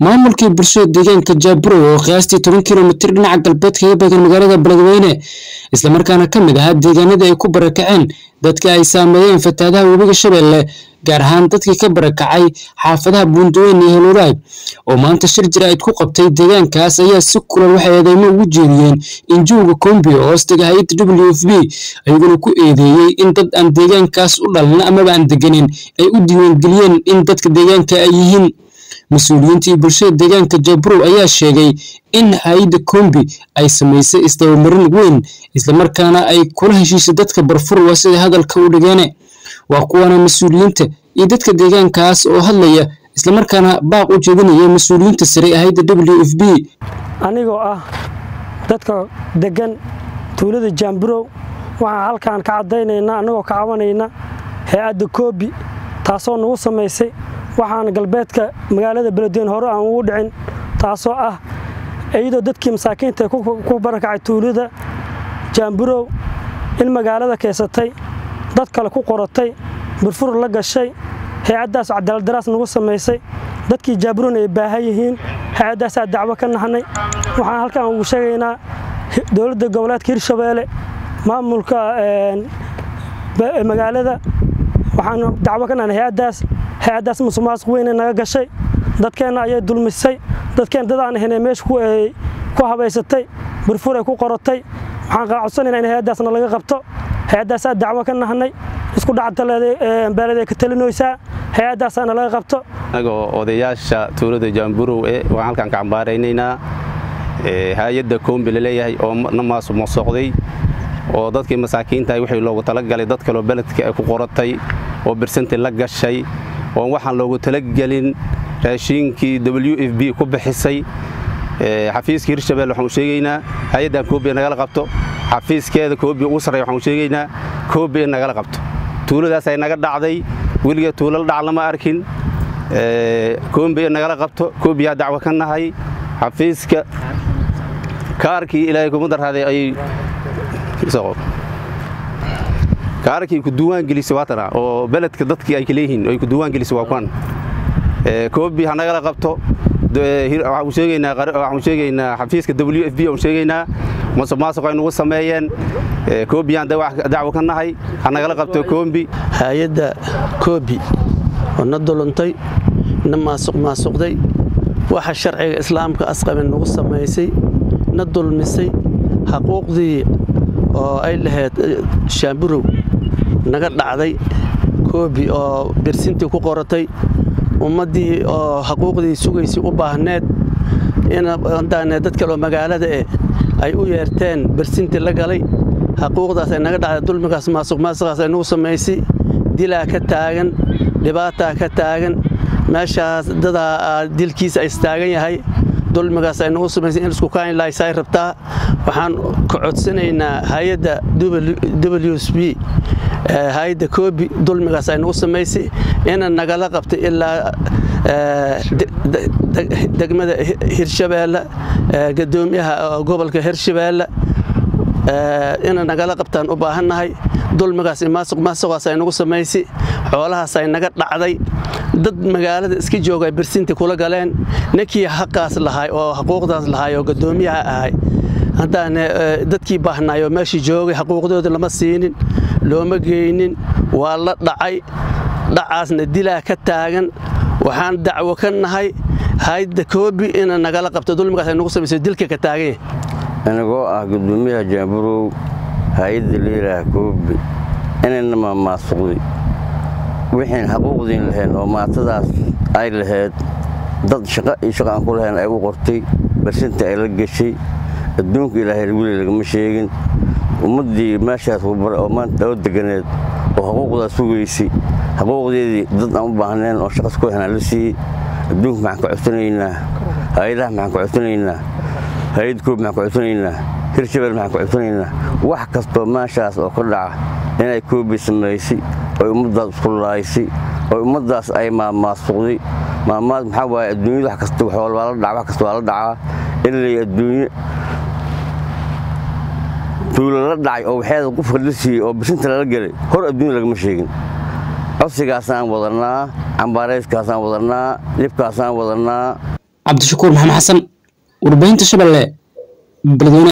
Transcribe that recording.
maamulkii bulshada deegaanka jaaburo oo qiyaastii toban kilomitir dhinaca galbeed kaga beegan magaalada beledweyne islamarkaana ka mid ahaa deegaanadii ay ku barakaceen dadka ay saameeyeen fatahaadaha webiga shabeelle gaar ahaan dadkii ka barakacay xaafadaha buundaweyn iyo helwadaag oo maanta shir jaraa'id ku qabtay deegaankaas ayaa si kulan waxay eedeymo ugu jeediyeen injuuga kombi oo hoostaga hay-adda w f b ayaguna ku eedeeyey in dad aan deegaankaas u dhalin amaba aan deganin ay u diiwaangeliyeen in dadka deegaanka ay yihiin mas-uuliyiintii bulshada deegaanka jabrow ayaa sheegay in hay-adda kombi ay samaysay isdabamarin weyn islamarkaana ay kula heshiisay dadka barfurwa sida hadalka u dhigeene waa kuwana mas-uuliyiinta iyo dadka deegaankaas oo hadlaya islamarkaana baaq u jeedinaya mas-uuliyiinta sare ee hayadda w f b anigoo ah dadka degan tuulada jaamburow waxaan halkaan ka caddaynaynaa annagoo ka cabanayna hay-adda koobi taasoo nagu samaysay waxaan galbeedka magaalada beledweyne hore aan ugu dhicin taasoo ah iyadoo dadkii masaakiinta ku barakacay tuulada jaamburow in magaalada keysatay dad kale ku qoratay burfur la gashay hay-addaas cadaaladaraas nagu samaysay dadkii jaaburona ay baahan yihiin hay-addaasaa dacwo ka nahnay waxaan halkaan ugu sheegaynaa dowladda goboleedka hirshabeelle maamulka magaalada waxaan dacwo ka nahnay hay-addaas hay-addaas musuqmaasuq weyne naga gashay dadkeenna ayay dulmisay dadkeen dad aan ahaynee meesha ku habaysatay burfur ay ku qoratay waxaan codsanaynaa in hay-addaasna laga qabto hay-addaasaa dacwo ka nahnay isku dhacdaleeday ka talinaysaa hay-addaasaana laga qabto anagoo odayaasha tuulada jaamburow e waan halkaan ka cambaaraynaynaa hay-adda koombi laleeyahay oo na maasuqday oo dadkii masaakiintahay wixii loogu talagalay dad kaloo beledka ay ku qoratay oo birsanti la gashay oon waxaan loogu talagelin raashiinkii w f b ku bixisay xafiiska hirshabelle waxaanu sheegaynaa hay-addan koobi nagala qabto xafiiskeeda koobi ugu sarreya waxaanu sheegaynaa koobi in nagala qabto tuuladaas ay naga dhacday weliga tuulala dhac lama arkin koombi in nagala qabto koobiyaa dacwo ka nahay xafiiska kaarkii ilaahay kuma darraaday ay kaarkii ku duwaan gelisay waatana oo beledka dadkii ay kaleeyihiin ay ku duwaan gelisay waa kuwan koobi ha nagala qabto waxaanu sheegaynaa xafiiska w f b aan sheegaynaa masuq maasuq ay nugu sameeyeen koobiyaan dacwo ka nahay ha nagala qabto koombi hay-adda koobi oo na duluntay na maasuq maasuqday waxa sharciga islaamka asqabe nagu samaysay na dulmisay xaquuqdii oo ay lahayd shaamburow naga dhacday koobi oo birsintii ku qoratay ummaddii oo xaquuqdii sugaysay u baahneed indaane dad kaloo magaalada eh ay u yeerteen birsintii la galay xaquuqdaas ay naga dhacday dulmigaas maasuq maasuqaas ay nagu samaysay dilaa ka taagan dhibaataa ka taagan meeshaas dadaa dilkiisa ay istaagan yahay dulmigaas ay nagu samaysay in isku kaani lahaysay rabtaa waxaan ka codsanaynaa hay-adda w s b hay-adda koobi dulmigaas ay nagu samaysay ina nagala qabtay ilaa degmada hirshabeelle gadoomiyaha gobolka hirshabeelle ina nagala qabtaan u baahannahay dulmigaas maasuq maasuqaas ay nagu samaysay xoolahaas ay naga dhacday dad magaalada iska jooga ay birsintii kula galeen ninkii xaqaas lahay oo xaquuqdaas lahay oo gadoomiyaha ahay haddaan dadkii baahnaayoo meeshii joogay xaquuqdooda lama siinin looma geynin waa la dhacay dhacaasna dilaa ka taagan waxaan dacwo ka nahay hayadda koobi ina nagala qabto dulmigaas ay nagu samayso dilka ka taaganya anigoo ah gudoomiyaha jaamburow hay-adda liilaha koobi inayna maamaasuqday wixiin xaquuqdiin lahayn oo maatadaas ay lahayd dad shaqo iyo shaqo aan ku lahayn ay u qortay barsintii ay la geshay adduunka ilaahay weli lagama sheegin ummaddii meeshaas oo maanta oo deganeed oo xaquuqdaas sugaysay xaquuqdeedii dad aan u baahnayn oo shaqas ku lahayn la siiyey adduunka maxaan ka codsanaynaa hay-adaha maxaan ka codsanaynaa hay-ad koob maxaan ka codsanaynaa hirshabelle maxaan ka codsanaynaa wax kastoo meeshaas oo ka dhaca inay koobi samaysay oy ummaddaas isku laaysay oy ummaddaas ay maamaasuqday maamaad maxaa waaye adduunyada wax kasta waa la dhaca wax kasta waa la dhacaa in lay adduunye tuulo la dhacay oo waxeeda qofka la siiyey oo bisinta lala gelay hor adduunya lagama sheegin codsigaasaan wadannaa cambaarayskaasaan wadannaa dhibkaasaan wadannaa cabdishakuur maxamed xasan warbaahinta shabeelle beledweyne